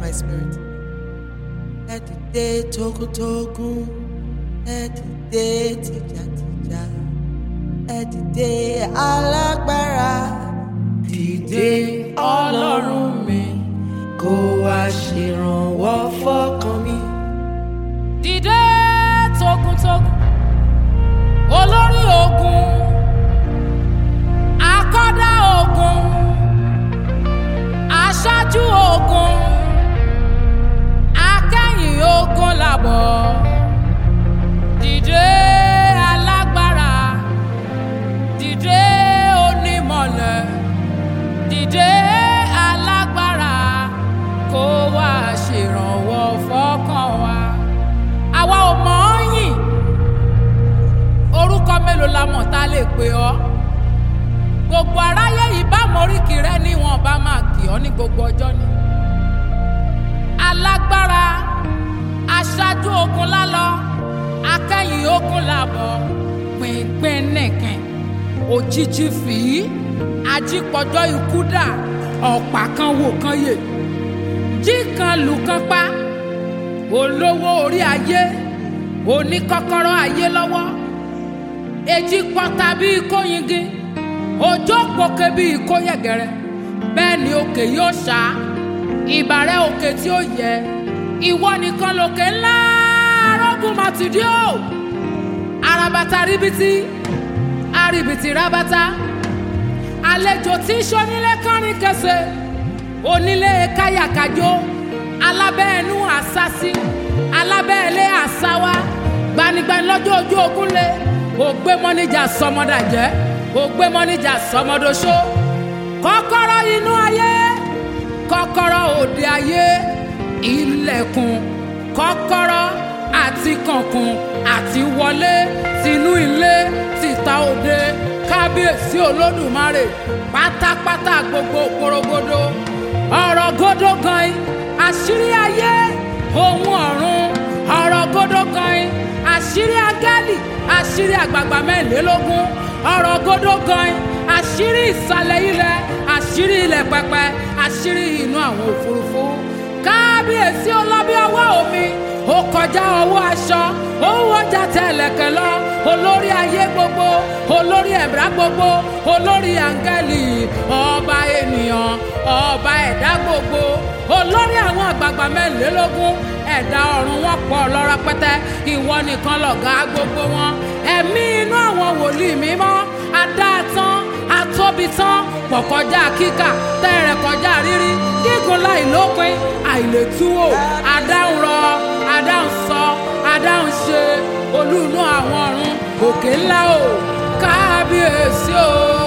my spirit. Ẹ dìde togun-togun, ẹ dìde tìjàtìjà, ẹ dìde alágbára. Dìde ọlọ́run mi, kó wá ṣèrànwọ́ fọ́kàn mi. dìde togun-togun olórí ogun akọ́dá ogun aṣáájú ogun akẹ́yìn ogun làbọ̀ dìde alágbára dìde onímọ̀lẹ̀ dìde alágbára kó wá ṣèrànwọ́ fọ́kàn wa àwa ò mọ̀ ọ́ yìn orúkọ mélòó la mọ̀ tá a lè pè ọ́ gbogbo aráyé yìí bá mọ̀ríkì rẹ ni wọn bá máa kì ọ́ ní gbogbo ọjọ́ ni alágbára aṣáájú ogun lálọ akẹ́yìn ogun làbọ̀ pínpín nìkan òjijì fìí ajípọ̀jọ́ ikú dà ọ̀pá kan wò kan yè jí kan lù kan pa olówó orí ayé oníkọ́kọ́rọ́ ayé lọ́wọ́ èjì pọ́ta bíi kóyingí òjò pòkè bíi kóyẹ̀gẹ̀rẹ̀ bẹ́ẹ̀ ni òkè yóò ṣá ìbàrẹ̀ òkè tí ó yẹ ìwọ nìkan lòkè ńlá arógùn màtìdí o arabata ríbitì arìbìtì rabata àlejò tí sọ́nílé kánrin kẹsẹ̀ onílé káyàkájó alábẹ́ẹ̀nú àsásí alábẹ́ẹ̀lé àsáwá gbanigbani lọ́jọ́ ojú ogun lé ògbé mọ́níjà sọmọdàjẹ́ ògbé mọ́níjà sọmọdọ́ṣó kọ́kọ́rọ́ inú ayé kọ́kọ́rọ́ òde ayé ilẹ̀kùn kọ́kọ́rọ́ àti kànkùn àti wọlé tinú ilé tìta òde kábíyèsí olódùmarè pátápátá gbogbo porogodo ọ̀rọ̀ gòdó gan àṣírí ayé ohun ọ̀run ọ̀rọ̀ gòdó gan àṣírí agálì àṣírí àgbààgbà mẹ́rìnlélógún ọ̀rọ̀ gòdó gan àṣírí ìsàlẹ̀ ilẹ̀ àṣírí ilẹ̀ pẹpẹ àṣírí inú àwọn òfurufú kábíyèsí ọlọ́bí ọwọ́ omi ó kọjá ọwọ́ aṣọ ó wọjà tẹ̀lẹ̀kẹ̀ lọ olórí ayé gbogbo olórí ẹ̀dá gbogbo olórí áńgẹ́lì ọba ènìyàn ọba ẹ̀dá gbogbo olórí àwọn àgbààgbà mẹ́rìnlélógún ẹ̀dá ọ̀run wọn pọ̀ lọ́rọ̀ pẹ́tẹ́ ìwọ nìkan lọ̀gá gbogbo wọn ẹ̀mí inú àwọn wòlíì mímọ́ adáàtán atóbi tán pọ̀ kọjá kíkà tẹ́rẹ̀ kọjá rírí gígùn láì lópin àìlètúwò adáhùn rọ adáhùn sọ adáhùn ṣe olú inú àwọn ọ̀run òkè ńlá o kábíyèsí o.